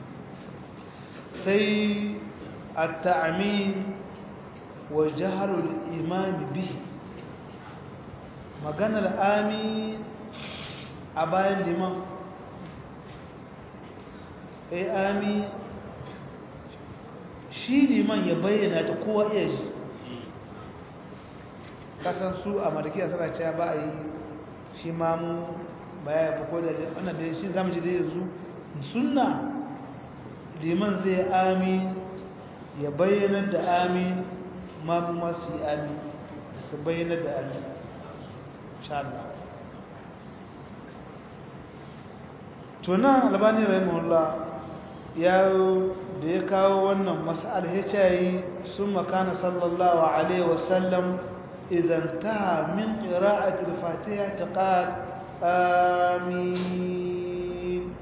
sai at-ta'min wa jahrul imam bihi maganar amin a bayan liman ai ami shi liman ya bayyana ta kowa iya ji kasan su a malikiya suna cewa ba a yi shi mamu baya ya ko da wannan da shi zamu ji da yanzu sunna liman zai amin ya bayyana da amin mamu masu yi amin su bayyana da amin insha Allah tunan albani rahimahullah ya da ya kawo wannan mas'al hicayi sun makana sallallahu alaihi wasallam idan ta min qira'ati al-fatiha ta qal amin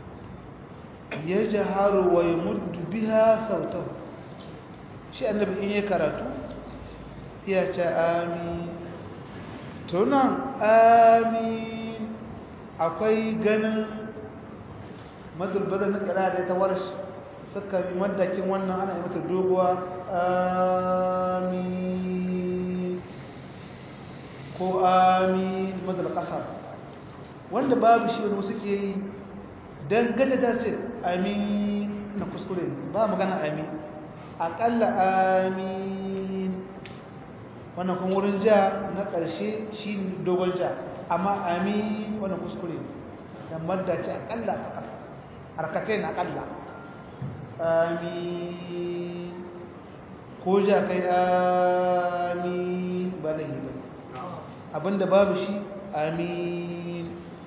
yajharu wa yamuddu biha sautahu shi annabi in ya karatu ya ce amin tunan amin akwai ganin madulbada na kira da ta warsh suka yi madakin wannan ana yi mata doguwa amin ko amin madal kasar wanda babu shi wani suke yi don gada ta ce amin na kuskure ba magana amin aƙalla amin wannan kuma wurin ja na ƙarshe shi dogon ja amma amin wannan kuskure don madda ce aƙalla a ƙasa harkatai na ƙalla amin ko ja kai amin ba na yi ba abinda babu shi amin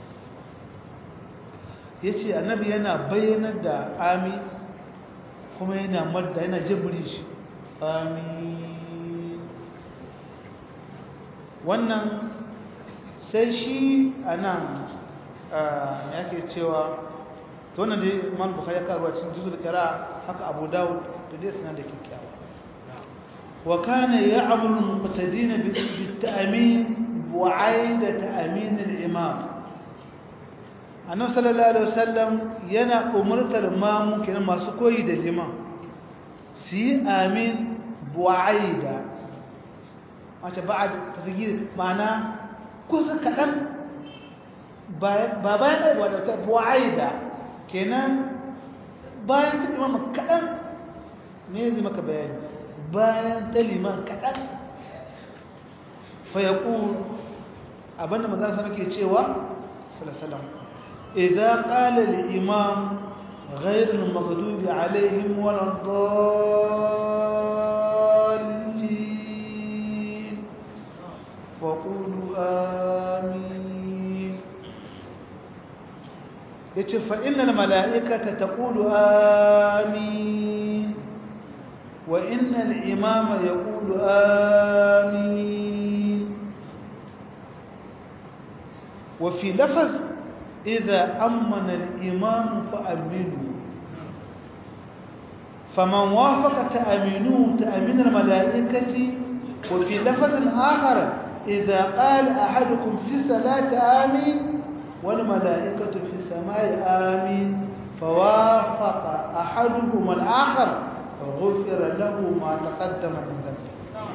ya ce annabi yana bayyanar da amin kuma yana madda yana jibri shi amin wannan sai shi a nan yake cewa to wannan dai imam bukhari ya karuwa cikin juzul qira haka abu dawud da dai sanan da kikkiawa wa kana ya'muru muqtadin bit ta'min wa 'aida ta'min al-imam annabi sallallahu alaihi wasallam yana umurtar mamu kenan masu koyi da liman su yi amin bu'aida wace ba'ad tasgir ma'ana kusa kadan ba bayan da wadda bu'aida kenan bayan ta imam kadan me zai maka bayani bayan ta liman kadan fa yaqul abinda manzon sa ke cewa sallallahu alaihi wasallam idza qala al-imam غير المغضوب عليهم ولا الضالين وقولوا آمين فإن الملائكة تقول آمين وإن الإمام يقول آمين وفي لفظ إذا أمن الإمام فأمنوا فمن وافق تأمينه تأمين الملائكة وفي لفظ آخر إذا قال أحدكم في الصلاة آمين والملائكة في السماء آمين فوافق أحدهما الآخر فغفر له ما تقدم من ذنبه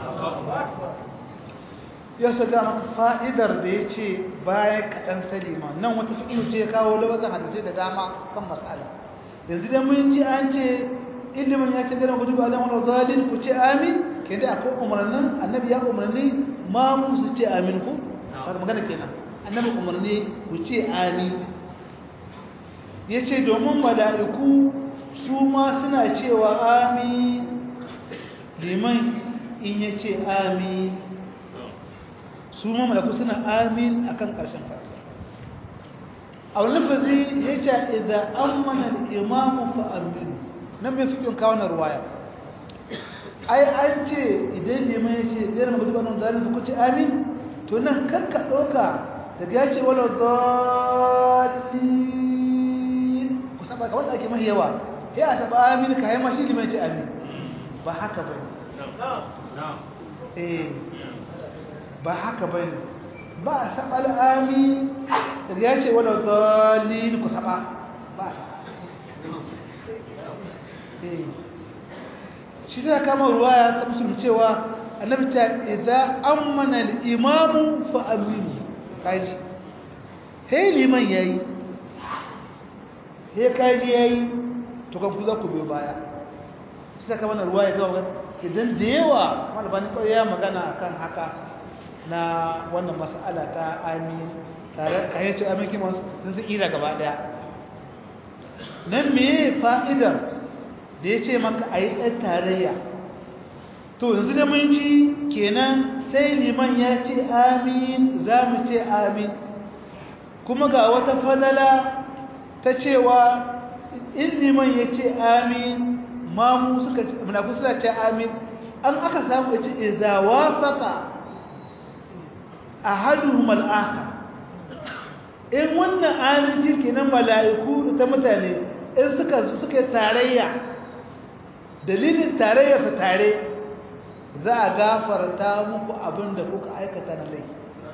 ya sada maka fa'idar da ya ce baya kaɗan salima nan wata fiƙi ce kawo lawazin hadisai da dama kan matsala yanzu da mun ji an ce ilimin ya ce gana gudu ba zan wani zalin ku ce amin ke da akwai umarnin annabi ya umarni ma mu su ce amin ku ba magana kenan annabi umarni ku ce amin ya ce domin mala'iku su ma suna cewa amin liman in ya ce amin su ma malaku suna amin akan ƙarshen fatiha a wani lafazi ya ce idza amana al-imam fa aminu nan mai fikin kawo na ruwaya ai an ce idan liman ya ce ɗaya magana ba nan zalim ku ce amin to nan kar ka ɗauka daga ya ce wala dalilin ku saba kamar da ake mahi yawa ya a taɓa amin ka yi mashi liman ya ce amin ba haka ba eh ba haka ba ne ba a saba al'ami daga ya ce wadda dalil ku saba ba a shi zai kama ruwaya ta musulun cewa annabi ta idza ammana al-imamu fa aminu kaji he liman yayi he kaji yayi to kan ku za ku biyo baya sai kama na ruwaya ta idan da yawa malabani kawai ya magana akan haka na wannan mas'ala ta amin tare kayan ce amin kima sun su ƙira gaba ɗaya nan me fa'idar da ya ce maka a yi ɗan tarayya to yanzu da mun ji kenan sai liman ya ce amin za mu ce amin kuma ga wata fadala ta cewa in liman ya ce amin mamu suka ce munafu suna ce amin an aka samu ya ce iza wafaka ahaduhum al-akhar in wannan aminci kenan mala'iku ta mutane in suka suka tarayya dalilin tarayya su tare za a gafarta muku abin da kuka aikata na laifi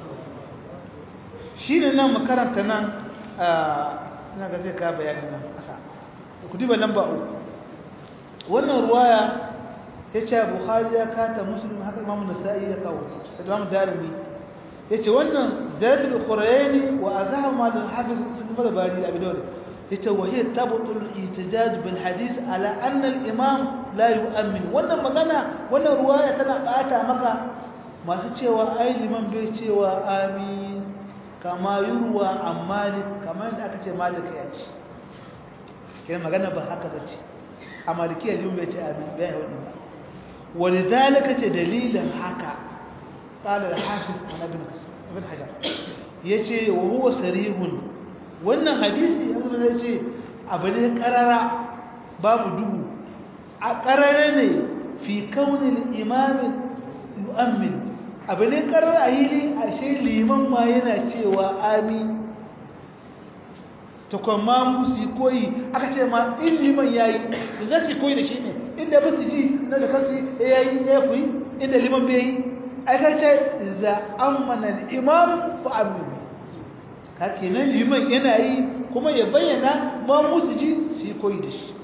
shine nan makaranta nan ina ga zai ka bayani nan kasa ku diba lamba uku wannan ruwaya ya ce bukhari ya kata muslim haka imamu nasa'i ya kawo da imamu darimi yace wannan zalatul qurayni wa azahama lil hafiz ibn bari abi dawud yace wa hiya tabtul ihtijaj bil hadith ala anna al imam la yu'min wannan magana wannan ruwaya tana bata maka masu cewa ai liman bai cewa amin kama yurwa an malik kamar da aka ce malik ya ce kenan magana ba haka bace a malikiya liman bai ce amin bai wannan ba ولذلك دليل haka قال الحافظ عن ابن ابن حجر yace wa huwa sarihun wannan hadisi azumi yace abu ne karara babu duhu a karara ne fi kaunin imam yu'min abu ne karara a hili ashe liman ma yana cewa amin ta kuma musu yi koyi aka ce ma in liman ya yi da za su koyi da shi ne inda ba su ji na da kansu ya yi ya kuyi inda liman bai yi aka ce za an mana imam fa amin ka kenan liman yana yi kuma ya bayyana ma musu ji su yi koyi da shi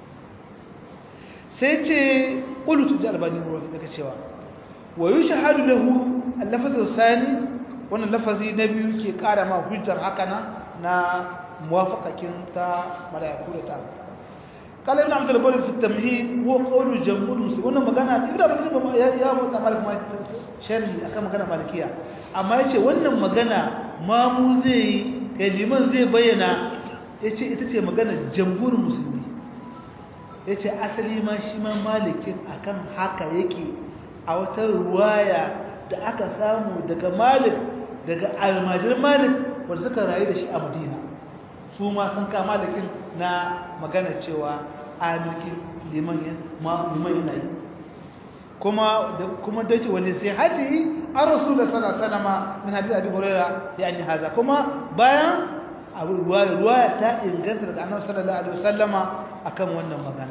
sai ce ƙulutu da albani ruwan daga cewa wa yi shahadu lahu allafazin sani wannan lafazi na biyu ke ƙara ma hujjar haka na موافقة تا ملائكة تا قال ابن عبد البر في التمهيد هو قول جمهور المسلمين wannan magana ibn abd البر ya ya mota malik ma sharhi akan magana malikiya amma yace wannan magana ma mu zai kaliman zai bayyana yace ita ce magana jamhur musulmi yace asali ma shi ma malikin akan haka yake a wata ruwaya da aka samu daga malik daga almajir malik wanda suka rayu da shi a madina su ma sun kama lakin na magana cewa amirkin liman yana yi kuma kuma dace wanda sai hadi an rasu da sana sana ma min hadis abi huraira ya ni haza kuma bayan abu ruwaya ruwaya ta inganta daga annabi sallallahu alaihi wasallama akan wannan magana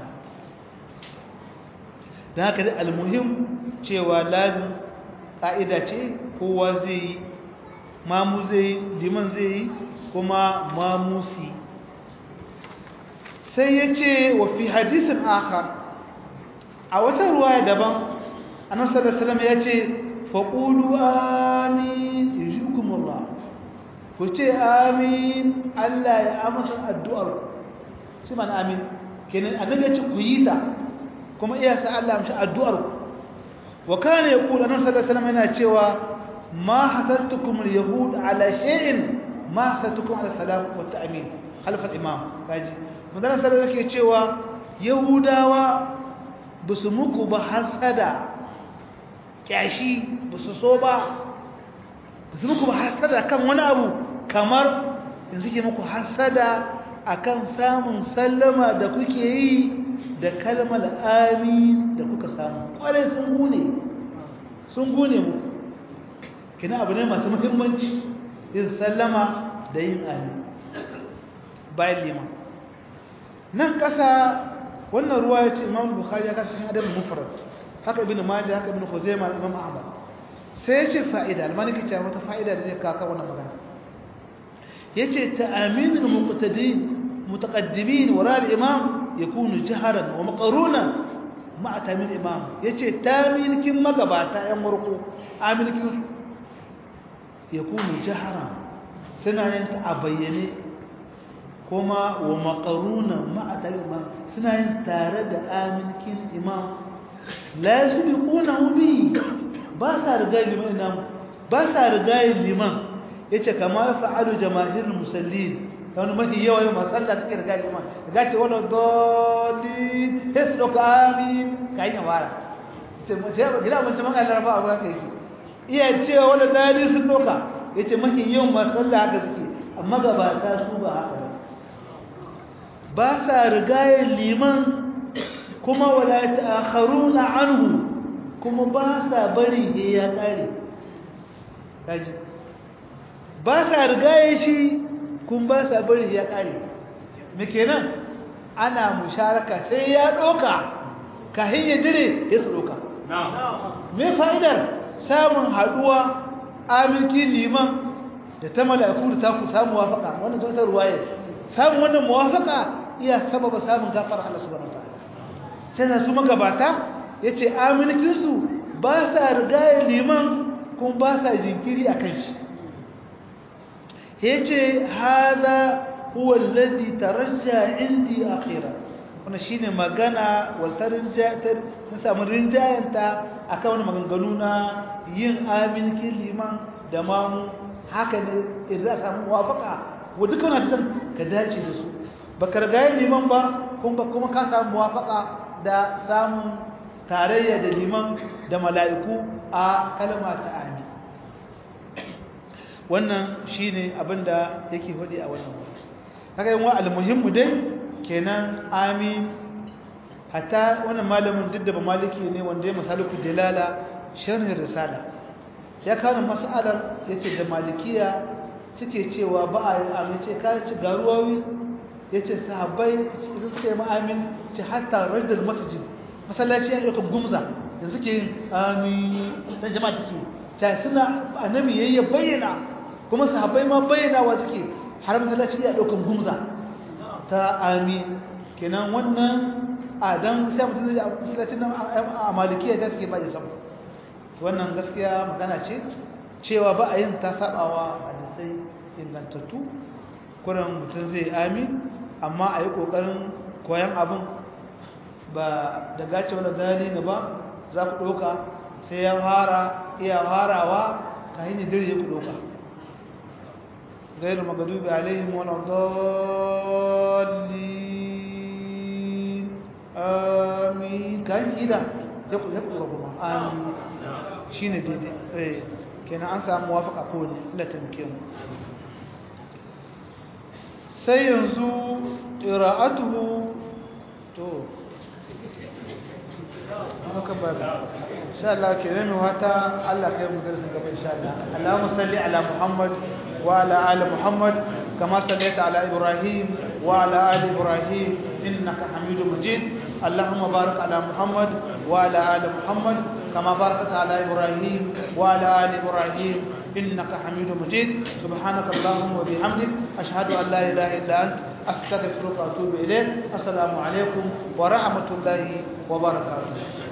dan haka dai almuhim cewa lazim ka'ida ce kowa zai yi mamu zai liman zai yi kuma mamusi sai ya ce wa fi hadisin akar a wata ruwaya daban annabi sallallahu alaihi ya ce faqulu amin yujukumullah ku ce amin Allah ya amsa addu'ar shi man amin kenan annabi ya ce ku yi ta kuma iya sa Allah ya amsa addu'ar ku wa kana yaqulu annabi sallallahu alaihi yana cewa ma hadattukum al-yahud ala shay'in ma satukum ala salam wa ta'min khalf al-imam kaji madana sallallahu yake cewa yahudawa busu muku ba hasada kyashi busu so ba busu muku ba hasada kan wani abu kamar yanzu ke muku hasada akan samun sallama da kuke yi da kalmar amin da kuka samu kwarai sun gune sun gune muku kina abu ne masu muhimmanci yin sallama da yin amin bayan liman nan ƙasa wannan ruwa ya ce imam bukhari ya kasa cikin adabin mufrad haka ibn majah haka ibn khuzaimah imam ahmad sai ya ce fa'ida almaniki ce wata fa'ida da zai kaka wannan magana yace ta'aminul muqtadin mutaqaddimin wara al-imam yakunu jaharan wa maqrunan ma'a tamin imam yace taminkin magabata yan murku aminkin yakunu jaharan suna yin ta a bayyane kuma wa maqrunan ma'a tamin imam suna yin tare da aminkin imam la yasbiqunahu bi ba sa riga liman imam ba sa riga liman yace kama fa'alu jamaahirul musallin wani mafi yawa yau matsala suke riga liman daga ce wani doli sai su ɗauka amin ka yi yawara gina mace maka laraba abu haka yake iya cewa wani doli sun ɗauka ya ce mafi yawan matsala haka suke amma gabata su ba haka ba ba sa riga liman kuma wala ta'akharuna anhu kuma ba sa bari ya ƙare kaji ba sa riga shi kun ba sa bari ya kare me kenan ana musharaka sai ya doka kahin ya dire ya su doka me fa'idar samun haduwa aminci liman da ta mala'iku da ta ku samu wafaka wannan ta ruwaye samun wannan muwafaka iya sababa samun gafara Allah subhanahu wataala sai da su magabata yace amincin su ba sa riga liman kun ba sa jinkiri akan shi yace hada huwa alladhi tarajja indi akhira wannan shine magana wal tarja tar samu rinjayanta akan wannan maganganu na yin amin liman da mamu haka ne idan samu muwafaka wa dukkan wannan san ka dace da su baka riga liman ba kuma kuma ka samu muwafaka da samun tarayya da liman da mala'iku a kalma ta amin wannan shine abinda yake hudi a wannan wuri haka yin wa almuhimmu dai kenan amin hatta wannan malamin duk da ba maliki ne wanda ya masaluku dalala sharhin risala ya kawo mas'alar yace da malikiya suke cewa ba a yi amince ka ci garuwawi ya ce sahabbai idan suka yi ma'amin ce hatta rajul masjid masallaci ya ɗauka gumza da suke yin amin dan jama'a take ta suna annabi yayi ya bayyana kuma sahabbai ma bayyana wa suke har masallaci ya ɗauka gumza ta amin kenan wannan a dan sai mutum zai masallacin nan a malikiya ta suke ba ya samu wannan gaskiya magana ce cewa ba a yin ta sabawa hadisai ingantattu kuran mutum zai amin amma a yi ƙoƙarin koyan abin ba da gace wani gani na ba za ku ɗauka sai ya fara iya farawa ka hanyar dare ku ɗauka gairu magadubi alaihim wani dalilin amin ka hanyar ida ya ku ɗauka kuma amin shi ne daidai kenan an samu wafaka kowane latin mu sai yanzu ƙira'atuhu to haka ba insha Allah ke nemi wata Allah kai mu darasin gaba insha Allah Allahumma salli ala Muhammad wa ala ali Muhammad kama sallaita ala Ibrahim wa ala ali Ibrahim innaka Hamidum Majid Allahumma barik ala Muhammad wa ala ali Muhammad kama barakta ala Ibrahim wa ala ali Ibrahim إنك حميد مجيد سبحانك اللهم وبحمدك أشهد أن لا إله إلا أنت أستغفرك وأتوب إليك السلام عليكم ورحمة الله وبركاته